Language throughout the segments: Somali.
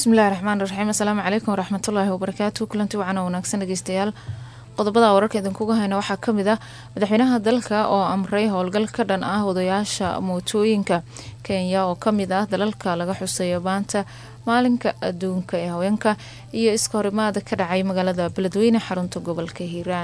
bismillahi raxmaan raxiim asalaamu calaykum waraxmatullaahi wabarakaatu kulanti wacan oo wanaagsan dhegeystayaal qodobada wararka idinkuga hayna waxaa kamid ah madaxweynaha dalka oo amray howlgal ka dhan ah wadayaasha mootooyinka kenya oo kamid ah dalalka laga xuseeyo maanta maalinka adduunka ee haweenka iyo iska horimaada ka dhacay magaalada beledweyne xarunta gobolka hiiraan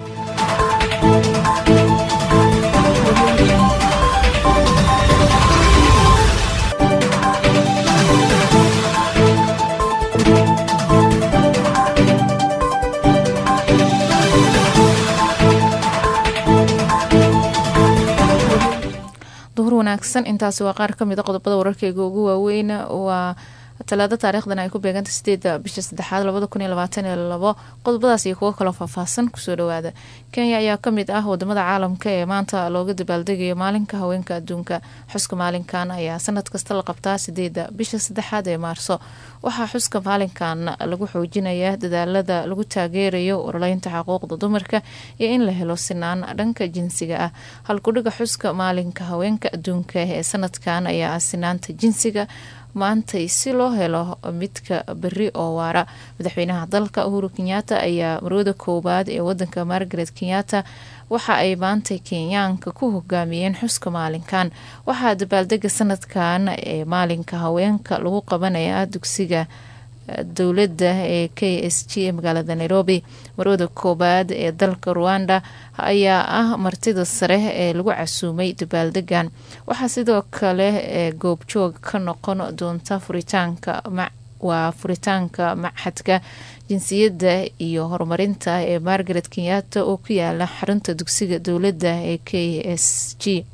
duhur wanaagsan intaasi waa qaar kamid a qodobada wararkeyga ugu waaweyn waa talaado taariikhdan ay ku beeganta sideeda bisha saddexaad labada kun iyo labaatan iyo labo qodobadaas iyo kuwo kaloo faahfaahsan kusoo dhawaada kenya ayaa kamid ah wadamada caalamka ee maanta looga dabaaldegayo maalinka haweenka adduunka xuska maalinkan ayaa sanad kasta la qabtaa sideeda bisha saddexaad ee maarso waxaa xuska maalinkan lagu xoojinaya dadaalada lagu taageerayo ololeynta xuquuqda dumarka iyo in la helo sinaan dhanka jinsiga ah halkudhiga xuska maalinka haweenka adduunka ee sanadkan ayaa ah sinaanta jinsiga maantay si loo helo midka beri oo waara madaxweynaha dalka uhuru kenyaata ayaa marwada koowaad ee wadanka margaret kenyaata waxa ay maantay kenyaanka ku hogaamiyeen xuska maalinkan waxaa dabaaldega sanadkan ee maalinka haweenka lagu qabanaya dugsiga dowladda ee k s g ee magaalada nairobi marwada koowaad ee dalka ruwanda ayaa ah martida sare ee lagu casuumay dabaaldegan waxaa sidoo kale ee goobjoog ka noqon doonta furitaanka waa furitaanka maxadka jinsiyadda iyo horumarinta ee margaret kenyaata oo ku yaala xarunta dugsiga dowladda ee k s g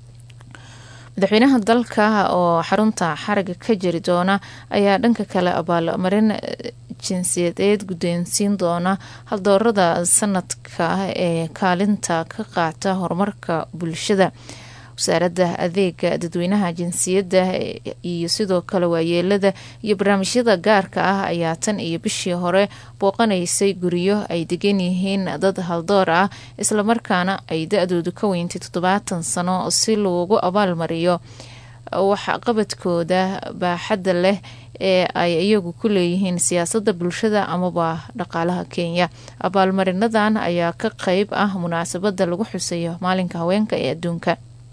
madaxweynaha dalka oo xarunta xaraga ka jari doona ayaa dhanka kale abaalmarin jinsiyadeed guddoonsiin doona haldoorada sanadka ee kaalinta ka qaata horumarka bulshada wasaaradda adeega dadweynaha jinsiyadda iyo sidoo kale waayeelada iyo barnaamijyada gaarka ah ayaa tan iyo bishii hore booqanaysay guryo ay degan yihiin dad haldoor ah islamarkaana ay da-doodu ka weyntay toddobaatan sano si loogu abaalmariyo waxqabadkooda baaxadda leh ee ay iyagu ku leeyihiin siyaasadda bulshada amaba dhaqaalaha kenya abaalmarinadan ayaa ka qeyb ah munaasabada lagu xuseeyo maalinka haweenka ee adduunka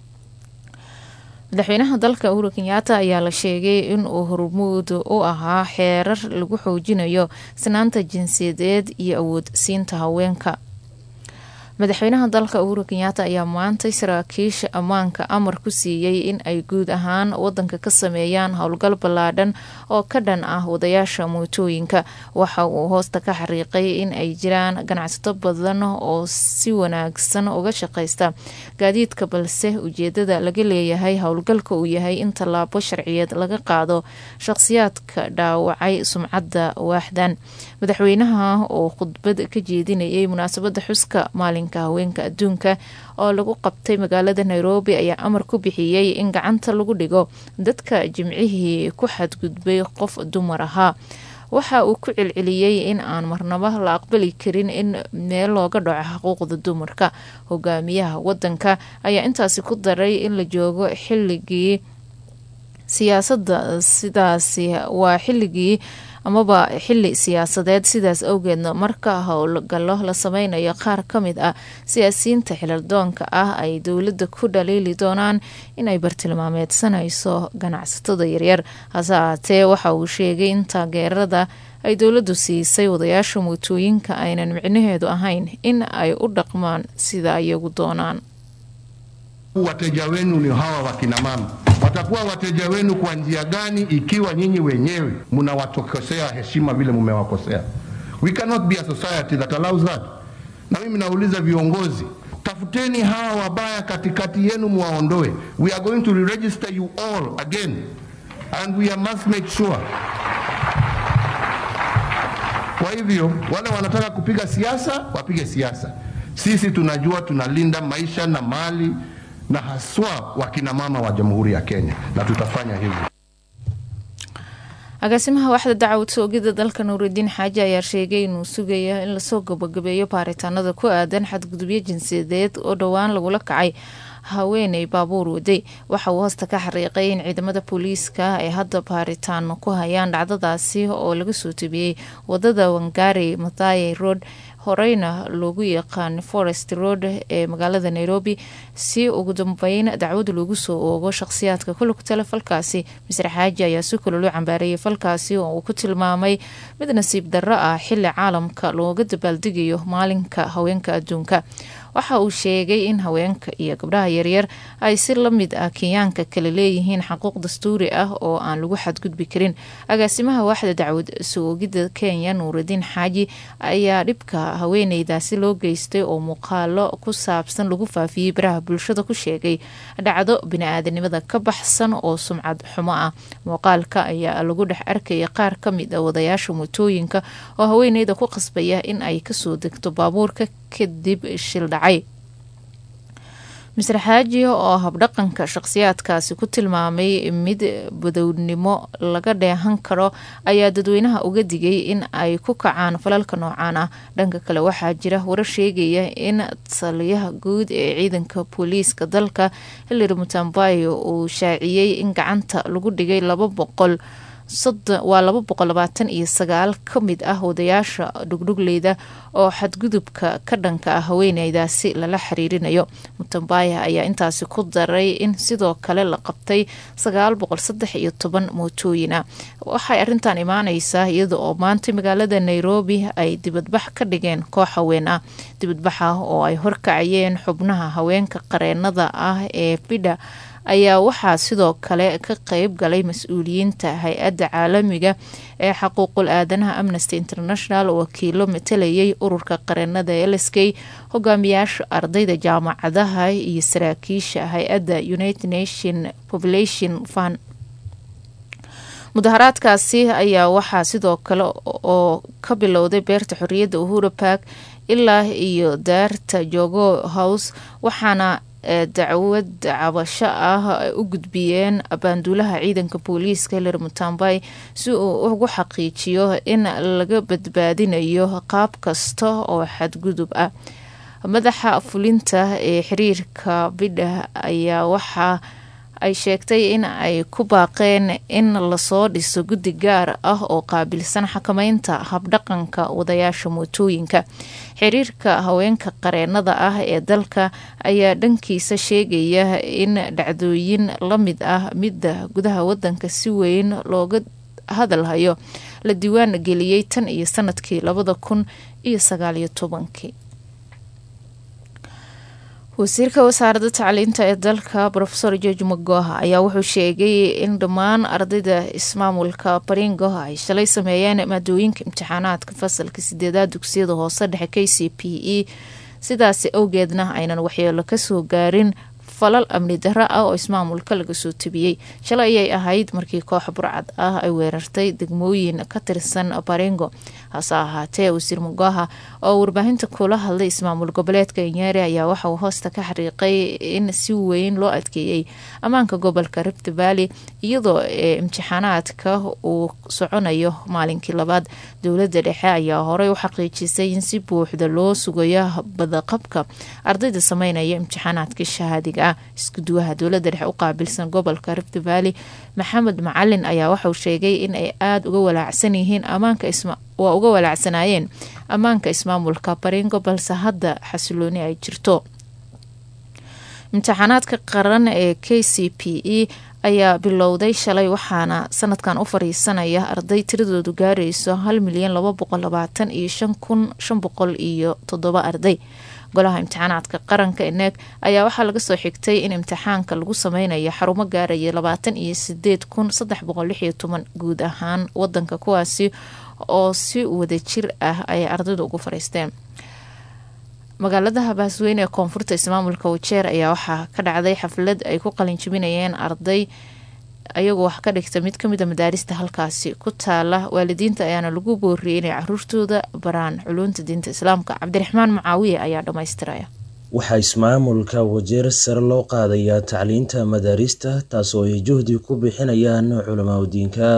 madaxweynaha dalka uhuru kenyaata ayaa la sheegay inuu hormuud u ahaa xeerar lagu xoojinayo sinaanta jinsiyadeed iyo awood siinta haweenka madaxweynaha dalka uhuru kenyaata ayaa maantay saraakiisha ammaanka amar ku siiyey in ay guud ahaan wadanka ka sameeyaan howlgal ballaadhan oo ka dhan ah wadayaasha mootooyinka waxa uu hoosta ka xariiqay in ay jiraan ganacsato badan oo si wanaagsan uga shaqaysta gaadiidka balse ujeedada laga leeyahay howlgalka uu yahay in tallaabo sharciyeed laga qaado shaqhsiyaadka dhaawacay sumcadda waaxdan madaxweynaha oo khudbad ka jeedinayay munaasabada xuska maalin haweenka adduunka oo lagu qabtay magaalada nairobi ayaa amar ku bixiyey in gacanta lagu dhigo dadka jimcihii ku xadgudbay qof dumar ahaa waxa uu ku celceliyey in aan marnaba la aqbali karin in meel looga dhaco xuquuqda dumarka hogaamiyaha wadanka ayaa intaasi ku daray in la joogo xiligii siyaasadda sidaasi waa xiligii amaba xili siyaasadeed sidaas awgeedna marka howlgallo la sameynayo qaar ka mid ah siyaasiyiinta xilaldoonka ah ay dowladda ku dhaliili doonaan inay bartilmaameedsanayso ganacsatada yaryar hase ahaatee waxa uu sheegay in taageerada ay dowladdu siisay wadayaasha mootooyinka aynan micnaheedu ahayn in ay u dhaqmaan sida iyagu doonaan wateja wenu ni hawa wakinamama watakuwa wateja wenu kwa njia gani ikiwa nyinyi wenyewe mnawatokosea heshima vile mumewakosea? We cannot be a society that allows that. Na mimi nauliza viongozi, tafuteni hawa wabaya katikati yenu, muwaondoe. We are going to re-register you all again and we must make sure. Kwa hivyo wale wanataka kupiga siasa wapige siasa, sisi tunajua tunalinda maisha na mali na haswa wakinamama wa Jamhuri ya Kenya na tutafanya hivyo. agaasimaha waaxda dacwad soogida dalka nuuridiin xaaji ayaa sheegay inuu sugayo in lasoo gabagabeeyo baaritaanada ku aadan xadgudubyo jinsiyadeed oo dhowaan lagula kacay haweeney baabuur waday waxa uu hoosta ka xariiqay in ciidamada booliiska ay hadda baaritaan ku hayaan dhacdadaasi oo laga soo tebiyey wadada wangari mathaye road horeyna loogu yaqaan forest road ee magaalada nairobi si ugu dambeyn dacwad loogu soo oogo shaqhsiyaadka ku lugtale falkaasi misre xaaji ayaa si kale loo cambaareeyay falkaasi oo uu ku tilmaamay mid nasiib darro ah xili caalamka looga dabaaldegayo maalinka haweenka adduunka waxa uu sheegay in haweenka iyo gabdhaha yaryar ay si la mid ah kenyaanka kale leeyihiin xaquuq dastuuri ah oo aan lagu xadgudbi karin agaasimaha waaxda dacwad soogidda kenya nuurudiin xaaji ayaa dhibka haweeneydaasi loo geystay oo muuqaalo ku saabsan lagu faafiyey baraha bulshada ku sheegay dhacdo bini-aadanimada ka baxsan oo sumcad xumo ah muuqaalka ayaa lagu dhex arkaya qaar ka mid a wadayaasha mootooyinka oo haweeneyda ku qasbaya in ay kasoo degto baabuurka kadib shil dhacay misre xaaji oo habdhaqanka shaqhsiyaadkaasi ku tilmaamay mid badownimo laga dheehan karo ayaa dadweynaha uga digay in ay ku kacaan falalka noocaan ah dhanka kale waxaa jira warar sheegaya in taliyaha guud ee ciidanka booliiska dalka hilary mutambayo uu shaaciyey in gacanta lagu dhigay laba boqol waa laba boqol labaatan iyo sagaal ka mid ah wadayaasha dhugdhugleyda oo xadgudubka ka dhanka ah haweeneydaasi lala xiriirinayo mutambaya ayaa intaasi ku daray in sidoo kale la qabtay sagaal boqol saddex iyo toban mootooyina waxay arrintan imaaneysaa iyada oo maanta magaalada nairobi ay dibadbax ka dhigeen koox haween ah dibadbaxa oo ay horkacayeen xubnaha haweenka qareenada ah ee bidha ayaa waxaa sidoo kale ka qeyb galay mas-uuliyiinta hay-adda caalamiga ee xaquuqul aadanaha amnesty international wakiilo matalayay ururka qareenada lsk hogaamiyaasha ardayda jaamacadaha iyo saraakiisha hay-adda united nation population fund mudaharaadkaasi ayaa waxaa sidoo kale oo ka bilowday beerta xorriyadda uhura park ilaa iyo daarta jogo house waxaana dacwad cabasho ah u gudbiyeen abaanduulaha ciidanka booliiska hilary mutambay si uu ugu xaqiijiyo in laga badbaadinayo qaab kasta oo xadgudub ah madaxa fulinta ee xiriirka bidha ayaa waxaa ay sheegtay in ay ku baaqeen in lasoo dhiso guddi gaar ah oo qaabilsan xakameynta habdhaqanka wadayaasha mootooyinka xiriirka haweenka qareenada ah ee dalka ayaa dhankiisa sheegaya in dhacdooyin la mid ah midda gudaha wadanka si weyn looga hadalhayo la diiwaan geliyey tan iyo sanadkii labada kun iyo sagaaliyo tobankii wasiirka wasaaradda tacliinta ee dalka rofeor george magoha ayaa wuxuu sheegay in dhammaan ardayda ismaamulka baringo ay shalay sameeyeen maadooyinka imtixaanaadka fasalka sideedaad dugsiyada hoose dhexe k c p e sidaasi awgeedna aynan waxyeelo kasoo gaarin falal amni darro ah oo ismaamulka laga soo tebiyey shalay ayay ahayd markii koox burcad ah ay weerartay degmooyin ka tirsan baringo hase ahaatee wasiir mugaha oo warbaahinta kula hadlay ismaamul goboleedka nyeri ayaa waxa uu hoosta ka xariiqay in si weyn loo adkeeyey ammaanka gobolka rift valley iyadoo imtixaanaadka uu soconayo maalinkii labaad dowladda dhexe ayaa horey u xaqiijisay in si buuxda loo sugayo badaqabka ardayda sameynaya imtixaanaadka shahaadiga ah iskuduwaha dowladda dhexe u qaabilsan gobolka rift valley maxamed macalin ayaa waxauu sheegay in ay aada uga walaacsan yihiin ammaanka waa uga walaacsanaayeen ammaanka ismaamulka baringo balse hadda xasilooni ay jirto imtixaanaadka qaran ee k c p e ayaa bilowday shalay waxaana sanadkan u fariisanaya arday tiradoodu gaarayso hal milyan laba boqol labaatan iyo shan kun shan boqol iyo toddoba arday golaha imtixaanaadka qaranka eneeg ayaa waxaa laga soo xigtay in imtixaanka lagu sameynayo xarumo gaaraya labaatan iyo sideed kun saddex boqol lix iyo toban guud ahaan wadanka kuwaasi oo si wadajir ah ay ardaydu ugu fariisteen magaalada habaasweyne ee koonfurta ismaamulka wajeer ayaa waxaa ka dhacday xaflad ay ku qalinjibinayeen arday ayagoo wax ka dhigta mid kamid a madaarista halkaasi ku taala waalidiinta ayaana lagu booriyey inay caruurtooda baraan culuunta diinta islaamka cabdiraxmaan mucaawiye ayaa dhammaystiraya waxaa ismaamulka wajeer sare loo qaadayaa tacliinta madaarista taasoo ay juhdi ku bixinayaan culamaadudiinka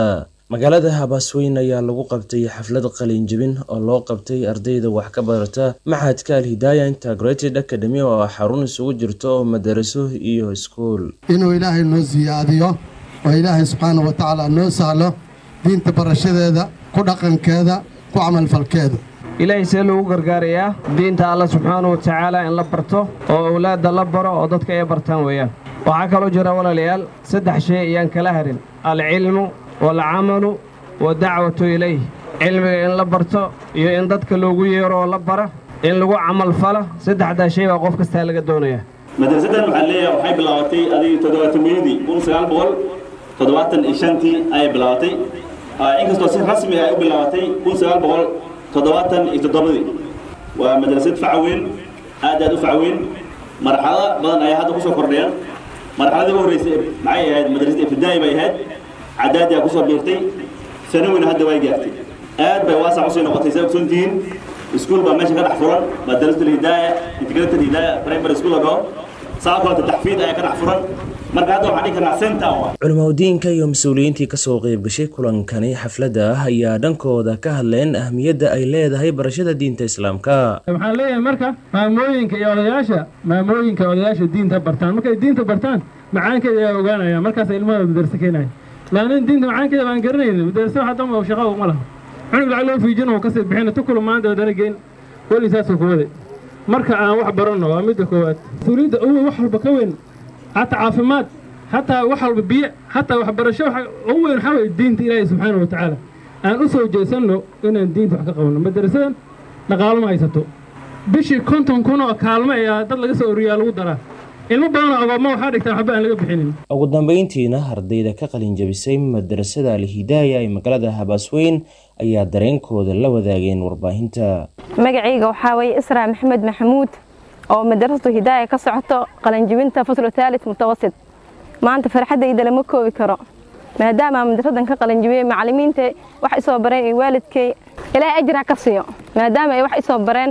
magaalada habaasweyn ayaa lagu qabtay xaflad qalinjebin oo loo qabtay ardayda wax ka barata maxadka alhidaaya integrated academy oo ah xarun isugu jirto oo madaraso iyo iskuul inuu ilaahay noo siyaadiyo oo ilaahay subxaana wa tacaala noo sahlo diinta barashadeeda ku dhaqankeeda ku camalfalkeeda ilaahay see lagu gargaarayaa diinta alla subxaana wa tacaala in la barto oo owlaadda la baro oo dadka ay bartaan weeyaan waxaa kaloo jira walaalayaal saddex shay ayaan kala harin alcilmu waalcamalu wadacwatu ilayh cilmiga in la barto iyo in dadka loogu yeero oo la bara in lagu camal falo saddexdaa shay baa qof kastaa laga doonayaa madrasadan waxaa leeyahay waxay bilaabatay adig toddobaatamiyadii kun sagaal boqol toddobaatan iyo shantii ayay bilaabatay inkastoo si rasmi ay u bilaabatay kun sagaal boqol toddobaatan iyo toddobadii waa madrasad facaweyn aad aad u facaweyn marxalado badan ayaa hadda kusoo kordhaya marxaladii u horreysay maxay ahayd madrasad ibtidaa'i bay ahayd cadaadiyaa kusoo biirtay sanawina hadda way gaartay aad bay waasac usii noqotay saa ogsoon tihiin iskuul baa meesha ka dhex furan madrasat alhidaaya integrated hidaaya primary school ago saa kaleta taxfiid ayaa ka dhex furan marka hadda waxaan dhihi karnaa center waa culimaudiinka iyo mas-uuliyiintii kasoo qeyb gashay kulankani xafladda ah ayaa dhankooda ka hadleen ahmiyadda ay leedahay barashada diinta islaamka waxaan leeyahay marka maamooyinka iyo odayaasha maamooyinka odayaasha diinta bartaan markay diinta bartaan macaankeeda ayaa ogaanaya markaas ilmahooda madarse keenaya laanin diinta macaankeeda baan garanaynin madarse waxa damba shaqa uma laha cunug lacag loo fiijin uu kasii bixina tukulu maanta wadana geyn weli saasuu ku waday marka aan wax baranno waa midda koowaad mas-uuliyadda uwe wax walba ka weyn xataa caafimaad xataa wax walba biyo xataa waxbarasho waxa ugu weyn waxaa weye diinta ilaahay subxaana wa tacaala aan u soo jeesanno inaan diinta wax ka qabanno madarasadan dhaqaalo ma haysato bishii konton kun oo kaalmo ayaa dad laga soo oriyaa lagu daraa ilmo badanoo agoommo waxaa dhigtaan waxba aan laga bixinin ugu dambeyntiina ardayda ka qalinjabisay madarasada alhidaaya ee magaalada habaasweyn ayaa dareenkooda la wadaageen warbaahinta magacayga waxaa weeye israa maxamed maxamuud oo madarasatu hidaaya ka socoto qalinjibinta faslu taalit mutawasit maanta farxaddayda lama koobi karo maadaama madarasadan ka qalinjibiyey macallimiinta wax isoo bareen iyo waalidkay ilaahay ajra ka siiyo maadaama ay wax isoo bareen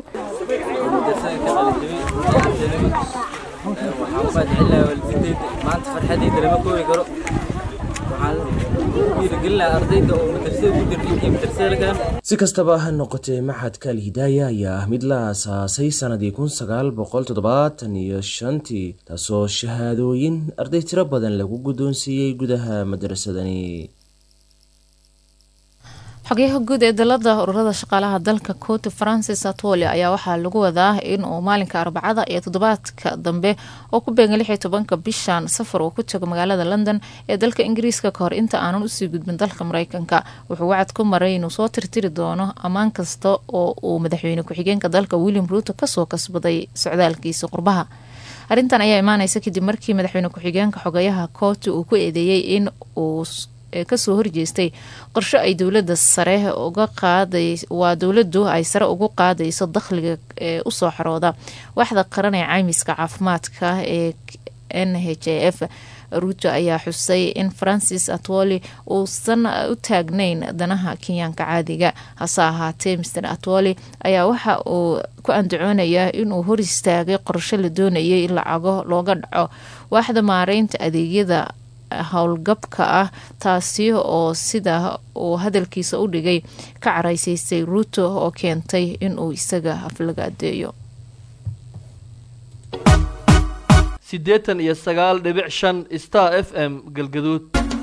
waxaan u mahadcelinayaa waalidiintayda maanta farxadayda lama koobi karo waxaan dhiirigelinayaa ardayda oo madrasada ku jirta iyo madrasada lagaan si kastaba ha noqotee maxadka alhidaaya ayaa ah mid la aasaasay sanadii kun sagaal boqol toddobaatan iyo shantii taasoo shahaadooyin arday tiro badan lagu guddoonsiiyey gudaha madrasadani xogeyaha guud ee dalada ururada shaqaalaha dalka cote francis atwoli ayaa waxaa lagu wadaa in uu maalinka arbacada iyo toddobaadka dambe oo ku beegan lix iyo tobanka bishan safar uu ku tago magaalada london ee dalka ingiriiska kahor inta aanan usii gudbin dalka mareykanka wuxuu wacad ku maray inuu soo tirtiri doono ammaan kasta oo uu madaxweyne ku-xigeenka dalka william ruuto kasoo kasbaday socdaalkiisa qurbaha arrintan ayaa imaaneysa kadib markii madaxweyne ku-xigeenka xogeyaha cote uu ku eedeeyey in uu kasoo horjeestay qorsho ay dowlada sare uga qaaday waa dowladu ay sare ugu qaadayso dakhliga ee usoo xarooda waxda qaran ee caymiska caafimaadka ee n h a f ruuto ayaa xusay in francis atwoli uusan u taagnayn danaha kenyaanka caadiga hase ahaatee mr atwoli ayaa waxa uu ku andacoonayaa inuu hor istaagay qorsho la doonayay in lacago looga dhaco waaxda maareynta adeegyada howlgabka ah taasi oo sida uu hadalkiisa u dhigay ka caraysaystay ruuto oo keentay inuu isaga aflaga adeeyo siddeetan iyo sagaal dhibic shan star f m galgaduud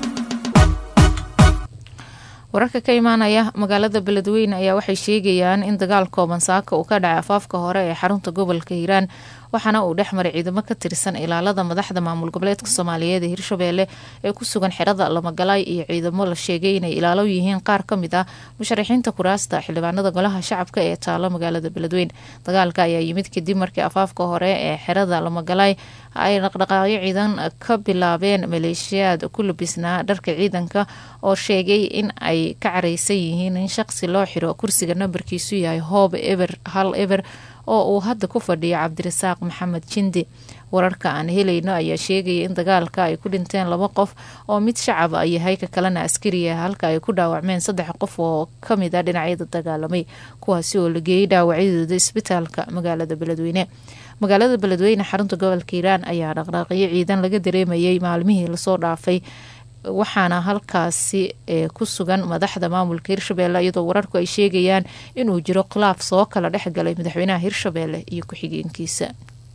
wararka ka imaanaya magaalada beledweyne ayaa waxay sheegayaan in dagaal kooban saaka uu ka dhacay afaafka hore ee xarunta gobolka hiiraan waxaana uu dhex maray ciidamo ka tirsan ilaalada madaxda maamul goboleedka soomaaliyeed ee hirshabeelle ee ku sugan xerada lamagalaay iyo ciidamo la sheegay inay ilaalo yihiin qaar ka mid ah musharaxiinta kuraasta xildhibaanada golaha shacabka ee taalo magaalada beledweyne dagaalka ayaa yimid kadib markii afaafka hore ee xerada lamagalaay ay dhaqdhaqaaqyo ciidan ka bilaabeen maleeshiyaad ku labisnaa dharka ciidanka oo sheegay in ay ka caraysan yihiin in shaqsi loo xiro kursiga nambarkiisu yahay hoob eber hal eber oo uu hadda ku fadhiyo cabdirasaaq maxamed jindi wararka aan helayno ayaa sheegaya in dagaalka ay ku dhinteen laba qof oo mid shacab a yahay ka kalena askariya halka ay ku dhaawacmeen saddex qof oo kamid a dhinacyada dagaalamay kuwaasi oo la geeyey dhaawacyadooda isbitaalka magaalada beledweyne magaalada beledweyne xarunta gobolka hiiraan ayaa dhaqdhaaqyo ciidan laga dareemayay maalmihii lasoo dhaafay waxaana halkaasi ku sugan madaxda maamulka hirshabeelle iyadoo wararku ay sheegayaan inuu jiro khilaaf soo kala dhexgalay madaxweynaha hirshabeelle iyo ku-xigeenkiisa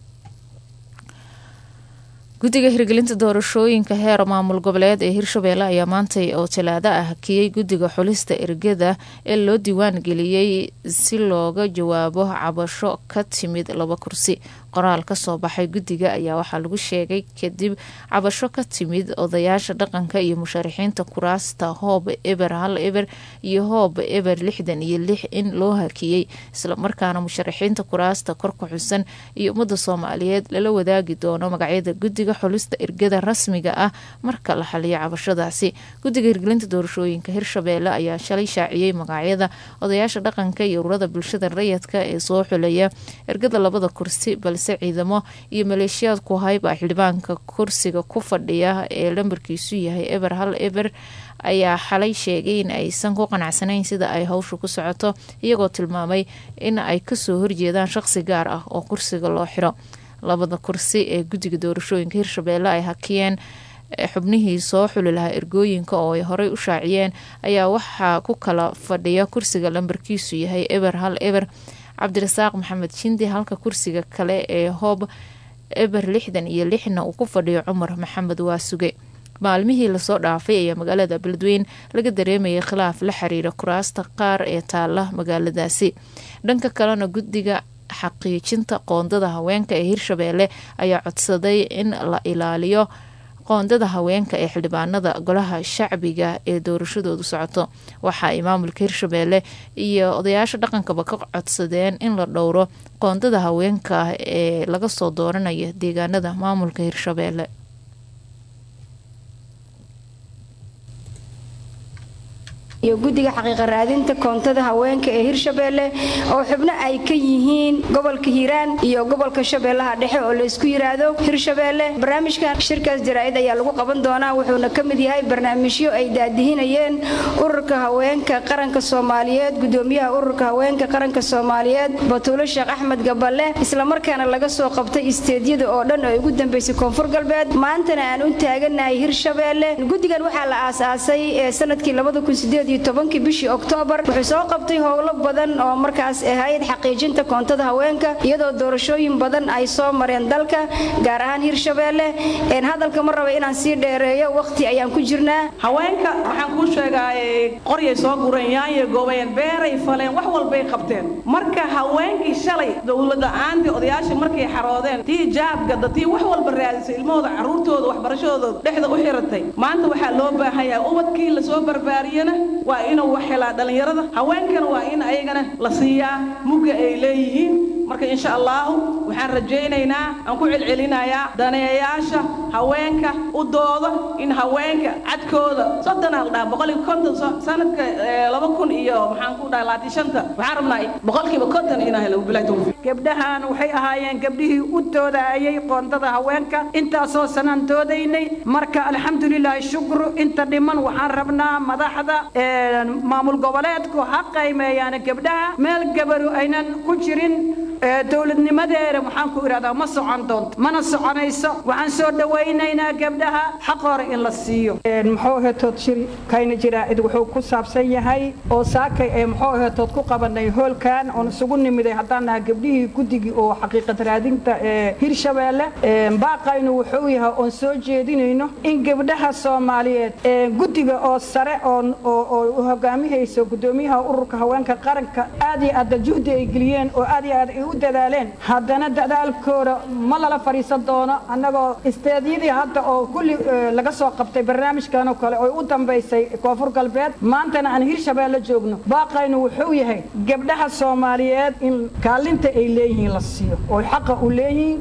guddiga hirgelinta doorashooyinka heer maamul goboleed ee hirshabeelle ayaa maantay oo talaado ah hakiyey guddiga xulista ergada ee loo diiwaan geliyey si looga jawaabo cabasho ka timid laba kursi qoraal kasoo baxay guddiga ayaa waxaa lagu sheegay kadib cabasho ka timid odayaasha dhaqanka iyo musharaxiinta kuraasta hoob eber hal eber iyo hoob eber lixdan iyo lix in loo hakiyey islamarkaana musharaxiinta kuraasta kor ku xusan iyo ummadda soomaaliyeed lala wadaagi doono magacyada guddiga xulista ergada rasmiga ah marka la xaliyo cabashadaasi guddiga hirgelinta doorashooyinka hirshabeelle ayaa shalay shaaciyey magacyada odayaasha dhaqanka iyo ururada bulshada rayadka ee soo xulaya ergada labada kursi balse ciidamo iyo maleeshiyaad ku hayba xildhibaanka kursiga ku fadhiya ee lambarkiisu yahay eber hal eber ayaa xalay sheegay in aysan ku qanacsanayn sida ay howsha ku socoto iyagoo tilmaamay in ay kasoo horjeedaan shaqsi gaar ah oo kursiga loo xiro labada kursi ee guddiga doorashooyinka hirshabeelle ay hakiyeen xubnihii soo xuli lahaa ergooyinka oo ay horey u shaaciyeen ayaa waxaa ku kala fadhiya kursiga lambarkiisu yahay eber hal eber cabdirasaaq maxamed shindi halka kursiga kale ee hoob eber lixdan iyo lixna uu ku fadhiyo cumar maxamed waasuge maalmihii lasoo dhaafay ayaa magaalada beledweyn laga dareemayay khilaaf la xiriira kuraasta qaar ee taala magaaladaasi dhanka kalena guddiga xaqiijinta qoondada haweenka ee hirshabeelle ayaa codsaday in la ilaaliyo qoondada haweenka ee xildhibaanada golaha shacbiga ee doorashadoodu socoto waxa ay maamulka hirshabeelle iyo odayaasha dhaqankaba ka codsadeen in la dhowro qoondada haweenka ee laga soo dooranaya deegaanada maamulka hirshabeelle iyo guddiga xaqiiqa raadinta koontada haweenka ee hirshabeelle oo xubno ay ka yihiin gobolka hiiraan iyo gobolka shabeellaha dhexe oo laysku yiraahdo hirshabeelle barnaamijkan shirkaas jaraa'id ayaa lagu qaban doonaa wuxuuna ka mid yahay barnaamijyo ay daadihinayeen ururka haweenka qaranka soomaaliyeed gudoomiyaha ururka haweenka qaranka soomaaliyeed batuulo sheekh axmed gaballe islamarkaana laga soo qabtay isteedyada oo dhan oo ugu dambeysay koonfur galbeed maantana aan u taaganahay hirshabeelle guddigan waxaa la aasaasay ee sanadkii tobankii bishii oktoobar wuxuu soo qabtay howlo badan oo markaas ahayd xaqiijinta koontada haweenka iyadoo doorashooyin badan ay soo mareen dalka gaar ahaan hirshabeelle hadalka ma raba inaan sii dheereeyo waqti ayaan ku jirnaa haweenka waxaan kuu sheegaa qoryay soo gureen yaanyay goobayeen beeray faleen wax walbay qabteen marka haweenkii shalay dowlada-aantii odayaashii markay xaroodeen tii jaabgada tii wax walba raadisay ilmahooda carruurtooda waxbarashadooda dhexda u xiratay maanta waxaa loo baahan yahay ubadkii lasoo barbaariyana waa inuu wax helaa dhallinyarada haweenkana waa in ayagana la siiyaa mugga ay leeyihiin marka insha allahu waxaan rajaynaynaa aan ku celcelinayaa daneeyayaasha haweenka u dooda in haweenka cadkooda soddonaa la dhaha boqol iyo konton sanadka laba kun iyo maxaan ku dhaha labaatan shanta waxaan rabnaa boqolkiiba konton inaa helo bilahi tawfiiq gabdhahan waxay ahaayeen gabdhihii u doodaayay qoondada haweenka intaasoo sanaan doodaynay marka alxamdulilaahi shukru inta dhiman waxaan rabnaa madaxda maamul goboleedku ha qaymeeyaan gabdhaha meel gabaru aynan ku jirin dowladnimadeeda waxaan ku idhahdaa ma socon doonto mana soconayso waxaan soo dhawaynaynaa gabdhaha xaq hore in la siiyo muxuu hetood shiri kayna jiraacid wuxuu ku saabsan yahay oo saakay ee muxuu hetood ku qabanay hoolkan oon isugu nimiday haddaan naha gabdhihii guddigii oo xaqiiqad raadinta ee hirshabeelle baaqaynu wuxuu yahay oon soo jeedinayno in gabdhaha soomaaliyeed guddiga oo sare oo hogaamihayso gudoomiyaha ururka haweenka qaranka aad iyo aad juhdi ay geliyeen oo aad iyo aad ay u dadaaleen haddana dadaalkooda ma lala fadhiisan doono annagoo isteedyadii hadda oo kulli laga soo qabtay barnaamijkan oo kale oo u dambaysay koonfur galbeed maantana aan hirshabeelle joogno baaqaynu wuxuu yahay gabdhaha soomaaliyeed in kaalinta ay leeyihiin la siiyo oo xaqa u leeyihiin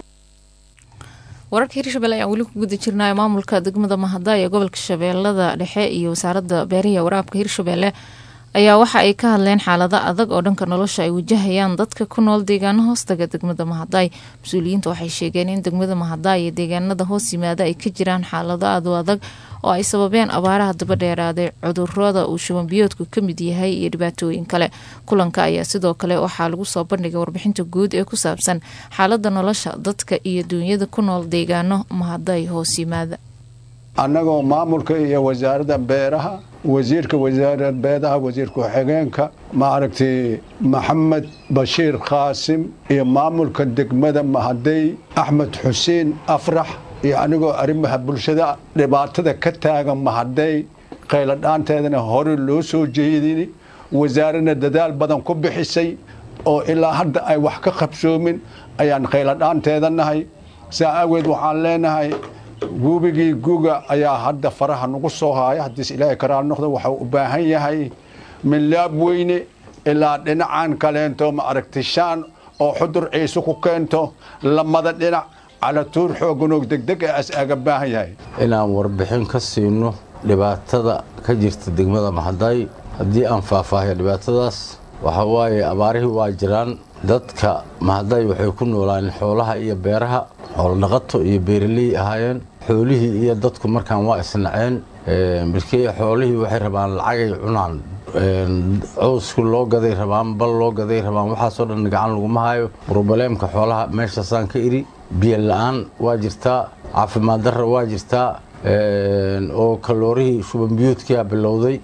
wararka hirshabelle ayaan weli ku guda jirnaayo maamulka degmada mahada ee gobolka shabeellada dhexe iyo wasaaradda beerihi waraabka hirshabelle ayaa waxa ay ka hadleen xaalado adag oo dhanka nolosha ay wajahayaan dadka ku nool deegaano hoostaga degmada mahaday mas-uuliyiinta waxay sheegeen in degmada mahaday iyo deegaanada hoos yimaada ay ka jiraan xaalado aad u adag oo ay sababeen abaaraha daba dheeraaday cudurada uu shubanbiyoodku ka mid yahay iyo dhibaatooyin kale kulanka ayaa sidoo kale waxaa lagu soo bandhigay warbixinta guud ee ku saabsan xaalada nolosha dadka iyo duunyada ku nool deegaano mahaday hoos yimaada annagoo maamulka iyo wasaaradda beeraha wasiirka wasaaradda beeraha wasiir ku-xigeenka maaragtay maxamed bashiir qaasim iyo maamulka degmada mahadey axmed xuseen afrax iyo anigoo arrimaha bulshada dhibaatada ka taagan mahadey qayladhaanteedana hore loo soo jeedin wasaaradna dadaal badan ku bixisay oo ilaa hadda ay wax ka qabsoomin ayaan qayladhaanteeda nahay saa aageed waxaan leenahay gubigii guga ayaa hadda faraha nagu soo haaya haddiis ilaahay karaal noqdo waxau u baahan yahay milaab weyne ilaa dhinacan kaleento ma aragtishaan oo xudur ciise ku keento lamada dhinac calatuur xooganoog degdeg ee as aga baahan yahay inaan warbixin ka siino dhibaatada ka jirta degmada maxaday haddii aan faahfaahiyo dhibaatadaas waxaa waaye abaarihii waa jiraan dadka mahaday waxay ku noolaayeen xoolaha iyo beeraha xoolodhaqato iyo beeraley ahaayeen xoolihii iyo dadku markaan waa isnaceen markii xoolihii waxay rabaan lacagay cunaan cowsku loo gaday rabaan bal loo gaday rabaan waxaasoo dhan gacan laguma hayo brobaleemka xoolaha meeshaasaan ka iri biyo la-aan waa jirtaa caafimaad darra waa jirtaa oo kaloorihii shubanbiyuudkia bilowday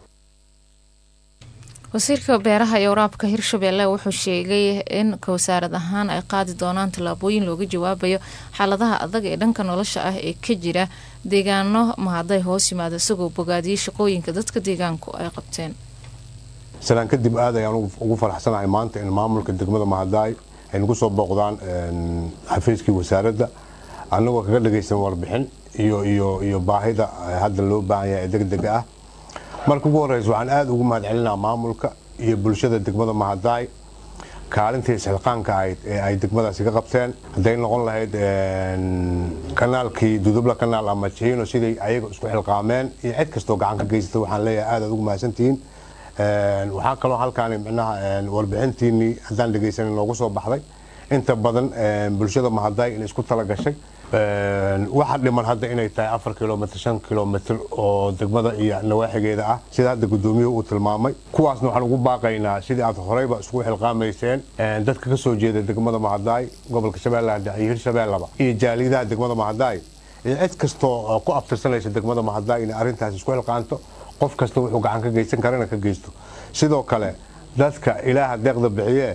wasiirka beeraha iyo waraabka hirshabelle wuxuu sheegay in wasaarad ahaan ay qaadi doonaan tallaabooyin looga jawaabayo xaaladaha adag ee dhanka nolosha ah ee ka jira deegaano mahaday hoos yimaada isagoo bogaadiyey shaqooyinka dadka deegaanku ay qabteen salaan kadib aad ayaan ugu faraxsanahay maanta in maamulka degmada mahadaay ay nagu soo booqdaan xafiiskii wasaaradda annagoo kaga dhagaysan warbixin iyo iyo iyo baahida hadda loo baahan yahay ee degdega ah marka ugu horeysa waxaan aada ugu mahadcelinaa maamulka iyo bulshada degmada mahadaay kaalintii isxilqaanka ahayd ee ay degmadaasi ka qabteen hadday noqon lahayd kanaalkii dudubla kanaal ama jiino siday ayaga isku xilqaameen iyo cid kastoo gacan ka geysata waxaan leeyahay aad aad ugu mahadsantihiin waxaa kaloo halkaani micnaha warbixintiinii haddaan dhegaysanin noogu soo baxday inta badan bulshada mahadaay in isku tala gashay waxa dhiman hadda inay tahay afar kilomitr shan kilomitr oo degmada iyo nawaaxigeeda ah sida hadda gudoomiyuhu uu tilmaamay kuwaasna waxaan ugu baaqaynaa sidii aad horeyba iskugu xilqaamayseen dadka ka soo jeeda degmada mahadaay gobolka shabeellaha dhexe iyo hirshabeellaba iyo jaaliyadaha degmada mahadaay iyo cid kastoo ku abtirsanaysa degmada mahadaay inay arrintaas isku xilqaanto qof kasta wuxuu gacan ka geysan karana ka geysto sidoo kale dadka ilaaha deeqda bixiye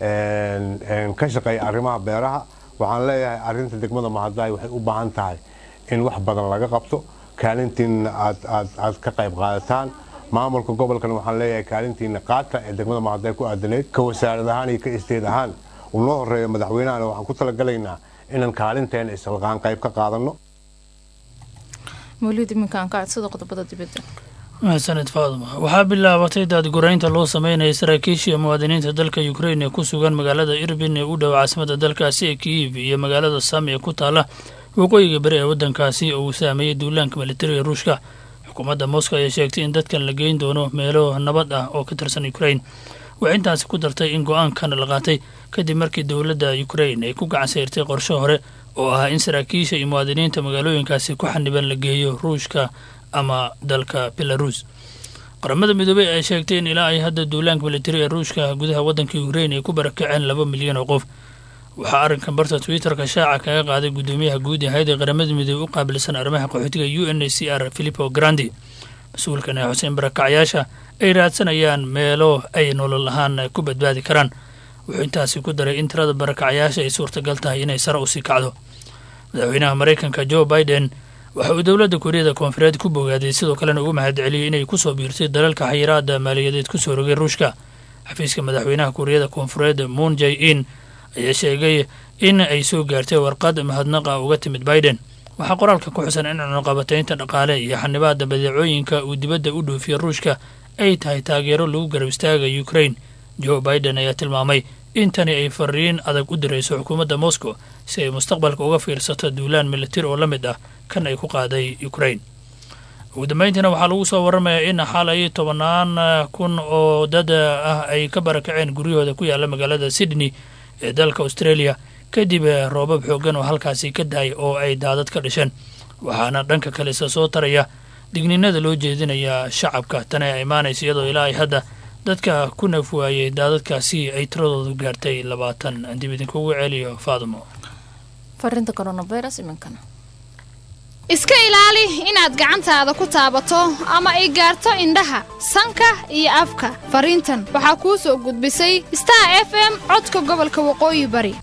ka shaqeeya arrimaha beeraha waxaan leeyahay arinta degmada mahadaay waxay u baahan tahay in wax badan laga qabto kaalintiina aad ka qayb qaadataan maamulka gobolkana waxaan leeyahay kaalintiina qaata ee degmada mahadaay ku aadanayd ka wasaarad ahaan iyo ka isteed ahaan uu noo horeeyo madaxweynahana waxaan ku talagalaynaa inaan kaalinteena isalqaan qayb ka qaadano mawlid iminkaan ka codsada qodobada dibadda mahadsaned faaduma waxaa bilaabatay daadguraynta loo sameynaya saraakiishii muwaadiniinta dalka ukrain ee ku sugan magaalada irbin ee u dhow caasimada dalkaasi ee kiyiv iyo magaalada sam ee ku taala waqooyiga beri ee waddankaasi oo uu saameeyey duulaanka militariga ruushka xukuumadda moscow ayaa sheegtay in dadkan la geyn doono meelo nabad ah oo ka tirsan ukrain waxay intaasi ku dartay in go-aankan la qaatay kadib markii dowladda ukrain ay ku gacan sayrtay qorsho hore oo ahaa in saraakiisha iyo muwaadiniinta magaalooyinkaasi ku xaniban la geeyo ruushka ama dalka belarus qaramada midoobey ay sheegtay in ilaa ay hadda duulaanka militari ee ruushka gudaha waddanka ukrain ay ku barakaceen laba milyan oo qof waxaa arrinkan barta twitterka shaaca kaga qaaday guddoomiyaha guud ee hay-adda qaramada midoobey u qaabilsan arrimaha qaxootiga u n c r philipo grandi mas-uulkan ee xuseen barakacyaasha ay raadsanayaan meelo ay nolol ahaan ku badbaadi karaan wuxuu intaasi ku daray in tirada barakacyaasha ay suurtagal tahay inay sare usii kacdo madaxweynaha maraykanka joe biden waxa uu dowladda kuuriyada koonfureed ku bogaaday sidoo kalena ugu mahad celiyey inay kusoo biirtay dalalka xayiraada maaliyadeed kusoo rogay ruushka xafiiska madaxweynaha kuuriyada koonfureed moon jay in ayaa sheegay in ay soo gaartay warqad mahadnaqa uga timid biden waxaa qoraalka ku xusan in cunuqabataynta dhaqaale iyo xanibaada badeecooyinka uu dibadda u dhoofiya ruushka ay tahay taageero lagu garab istaaga ukrain joe biden ayaa tilmaamay in tani ay fariin adag u dirayso xukuumadda moscow si ay mustaqbalka uga fiirsato duulaan militari oo la mid ah kan ay ku qaaday ukrain ugu dambeyntiina waxaa lagu soo waramayaa in xalay tobannaan kun oo dad ah ay ka barakaceen guryahooda ku yaala magaalada sydney ee dalka australia kadib roobab xoogan oo halkaasi ka dahay oo ay daadad ka dhasheen waxaana dhanka kalesa soo taraya digninada loo jeedinayaa shacabka tani ay imaanaysa iyadoo ilaa ay hadda dadka ku naf waayey daadadkaasi ay tiradoodu gaartay labaatan dib idinkugu celiyo faadumo farinta coronavirus iminkana iska ilaali inaad gacantaada ku taabato ama ay gaarto indhaha sanka iyo afka fariintan waxaa kuu soo gudbisay star f m codka gobolka waqooyi bari